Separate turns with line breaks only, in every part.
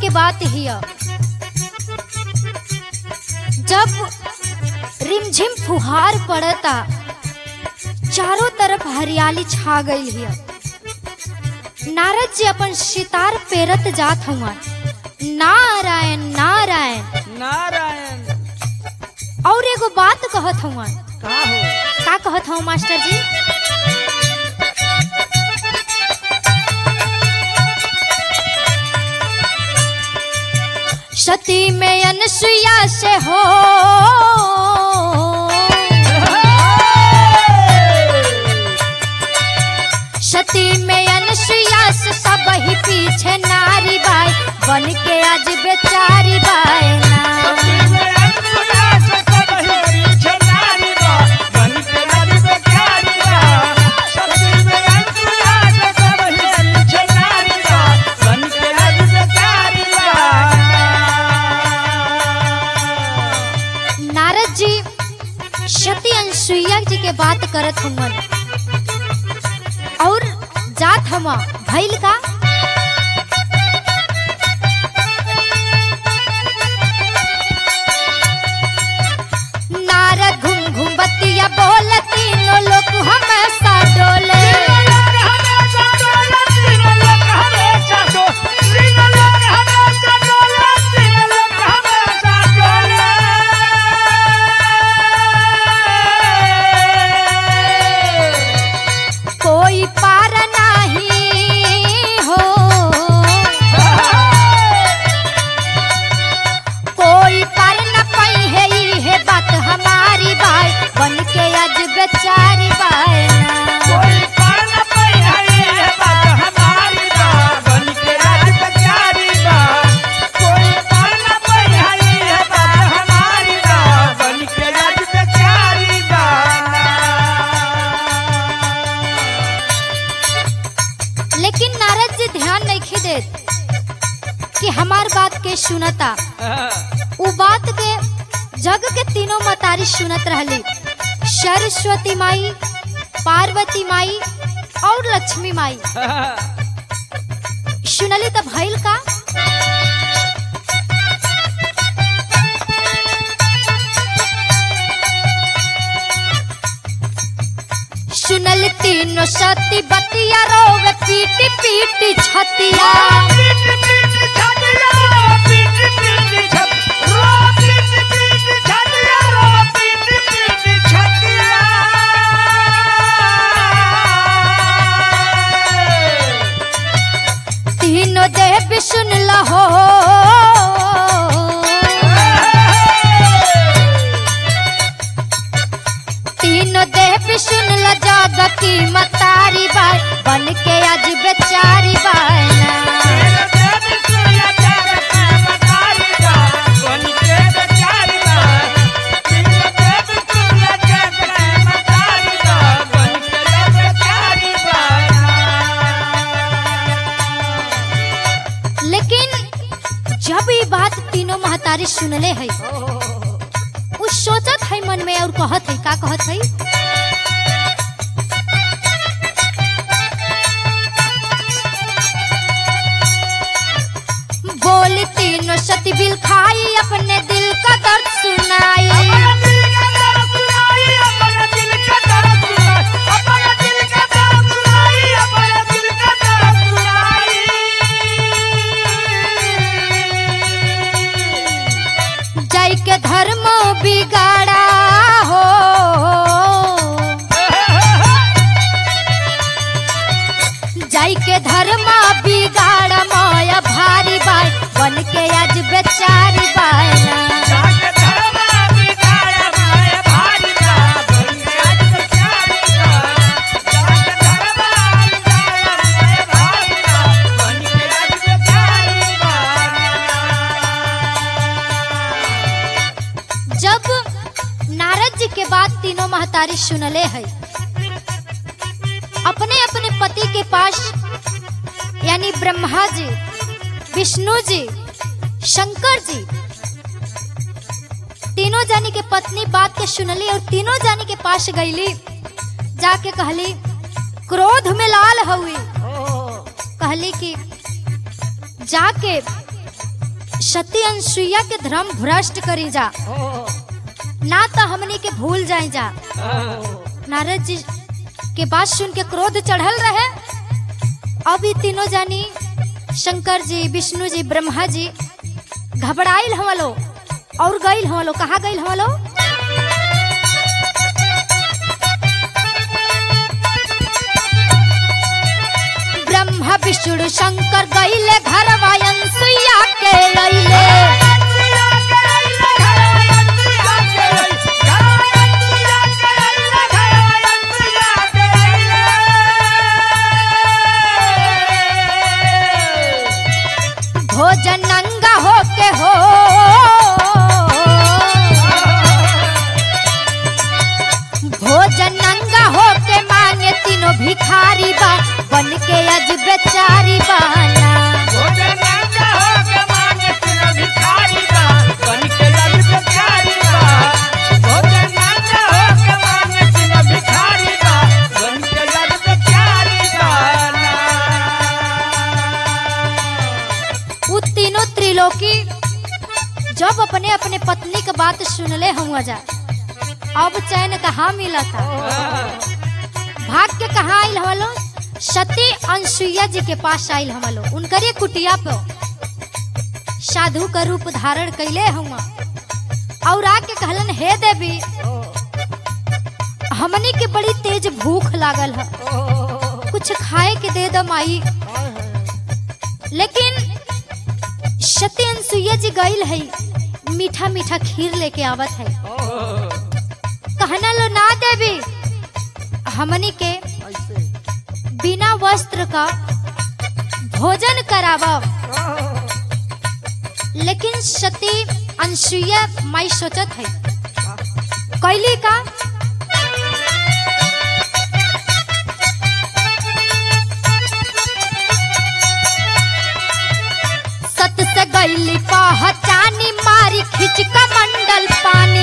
के बात हिया जब रिमझिम फुहार पड़ता चारों तरफ हरियाली छा गई हिया नारद जी अपन सितार पेरत जात हुआ नारायण नारायण
नारायण
और एगो बात कहत हुआ
का हो
का कहत हूँ मास्टर जी सती में अनसुईया से हो सती में अनसुईया से सब ही पीछे नारी बाई बन के आज बेचारी बाई ना नारद जी सती अनसुईया जी के बात करत हुमन और जात हमा भइल का नारद घूम घूम बतिया बोल तीनों लोग हमेशा डोले कोई पार नहीं हो कोई पार न पाई है ई है बात हमारी बाई बन के आज बेचारी बाई ना लेकिन नारद जी ध्यान नहीं देत कि हमार बात के सुनता उ बात के जग के तीनों मतारी सुनत रहली सरस्वती माई पार्वती माई और लक्ष्मी माई सुनली तो भइल का सुनल तीनों सती बतिया रोवे पीटी पीटी छतिया तीनों देव सुन लहो तीनों देव सुन ल जग की मतारी बाई बन के आज बेचारी बाई ना लेकिन जब ये बात तीनों महतारी सुनले है उ सोचत है मन में और कहत है का कहत है बोली तीनों सती बिल खाई अपने दिल का दर्द सुनाई जय के धर्म बिगाड़ा हो जय के धर्म बिगाड़ माया भारी बाई बन के आज बेचारी बाई ना जब नारद जी के बाद तीनों महतारी सुनले है अपने अपने पति के पास यानी ब्रह्मा जी विष्णु जी शंकर जी तीनों जानी के पत्नी बात के सुनली और तीनों जानी के पास गईली जाके कहली क्रोध में लाल हुई कहली कि जाके सती अनुसुईया के धर्म भ्रष्ट करी जा ना तो हमनी के भूल जाए जा नारद जी के बात सुन के क्रोध चढ़ल रहे अब ई तीनों जानी शंकर जी विष्णु जी ब्रह्मा जी घबराइल हवलो और गइल हवलो कहाँ गइल हवलो ब्रह्मा विष्णु शंकर गइले घर वायन सुइया के अइले भोजन नंगा होके हो भोजन नंगा होके मांगे तीनों भिखारी बा बन के अज बेचारी बाना उ तीनों त्रिलोकी जब अपने अपने पत्नी के बात सुनले हुआ जा अब चैन कहाँ मिला था भाग के कहाँ आयल हमालो सती अनसुईया जी के पास आयल हमालो उनकरे कुटिया पे साधु का रूप धारण कैले हुआ और आके कहलन हे देवी हमनी के बड़ी तेज भूख लागल है कुछ खाए के दे दो माई लेकिन सती अनसुईया जी गईल है मीठा मीठा खीर लेके आवत है कहना लो ना देवी हमनी के बिना वस्त्र का भोजन करावा लेकिन सती अनसुईया माई सोचत है कैली का सत से गईली पहचानी मारी खिंच का मंडल पानी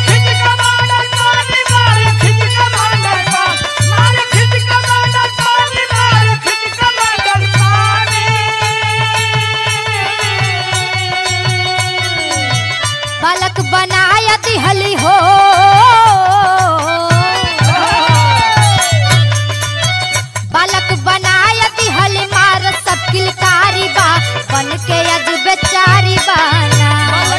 बालक बनाया दिहली हो बालक बनाया दिहली मार सब किलकारी बा बन के अज बेचारी बाना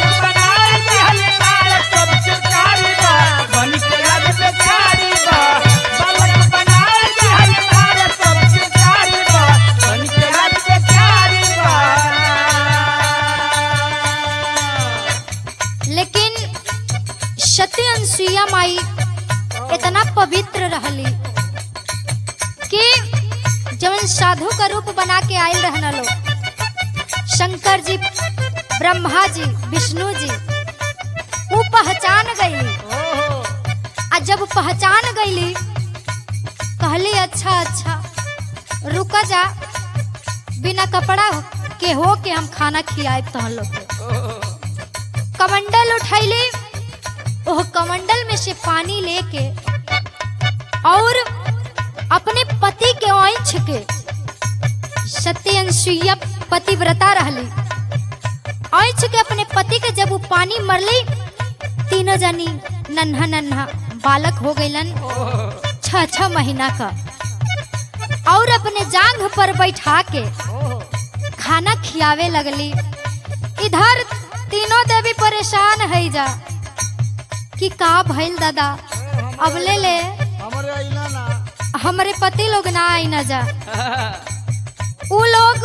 लेकिन सती अनसुईया माई इतना पवित्र रहली कि जवन साधु का रूप बना के आयल रहना लोग शंकर जी ब्रह्मा जी विष्णु जी वो पहचान गईली आ जब पहचान गईली कहली अच्छा अच्छा रुका जा बिना कपड़ा के हो के हम खाना खियाए तहन लोग के कमंडल उठैली ओह कमंडल में से पानी लेके और अपने पति के ओंछ के सत्य अनसुईया पतिव्रता रहली ओंछ के अपने पति के जब वो पानी मरली तीनों जनी नन्हा नन्हा बालक हो गईलन छह छह महीना का और अपने जांघ पर बैठा के खाना खियावे लगली इधर तीनों देवी परेशान है जा कि का भइल दादा अब ले ले
हमारे अइला ना
हमारे पति लोग ना आई ना जा उ लोग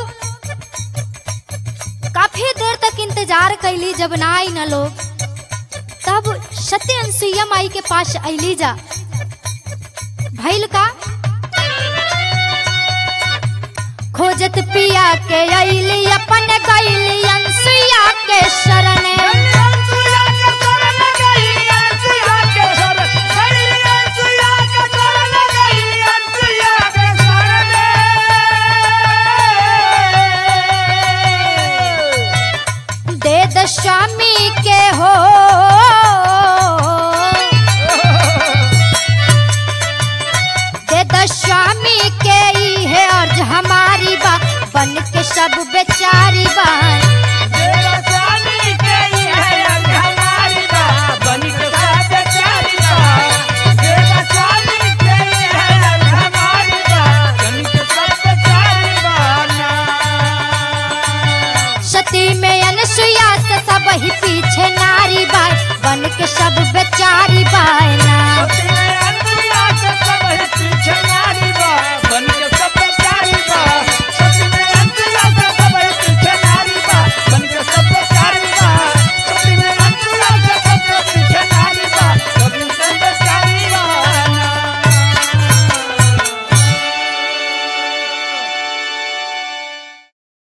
काफी देर तक इंतजार कैली जब ना आई ना लोग तब सत्य अनसुईया माई के पास अली जा भइल का खोजत पिया के अली अपन गईली अनसुईया के शरण दे द स्वामी के हो दे द स्वामी के ही है अर्ज हमारी बा बन के सब बेचारी बा